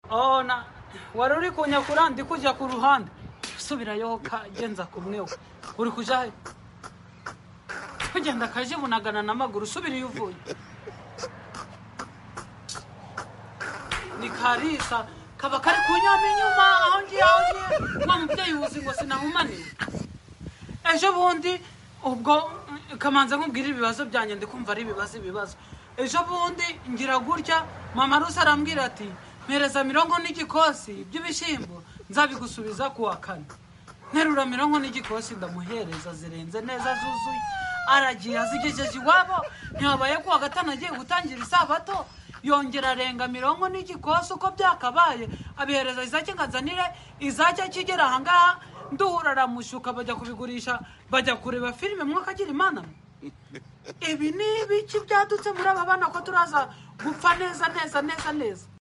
Oh, na wari uri kunyakura ndi kujya ku ruhande usubirayo nza kumweho uri kujya he kugenda akajibunagana n'amaguru usubira iyo uvuye ni karisa kaba kari kunyama inyuma aho ngiye aho ngiye wa mubyeyi wuzi ngo sinahumaniwe ejo bundi ubwo mm, kamanza nkubwira ibibazo byanjye ndi kumva ari ibibazo ibibazo ejo bundi ngira gutya mama rusi arambwira ati mpereza mirongo n'igikosi by'ibishyimbo nzabigusubiza ku wa kane nterura mirongo n'igikosi ndamuhereza zirenze neza zuzuye aragiye azigejeje iwabo ntihabaye ku wa gatanu agiye gutangira isabato yongera arenga mirongo n'igikosi uko byakabaye abihereza izake nkazanire izake akigera ahangaha nduhura aramushyuka bajya kubigurisha bajya kureba filime mwaka agira imana mwe ibi ni ibiki byadutse muri aba bana ko turaza gupfa neza neza neza neza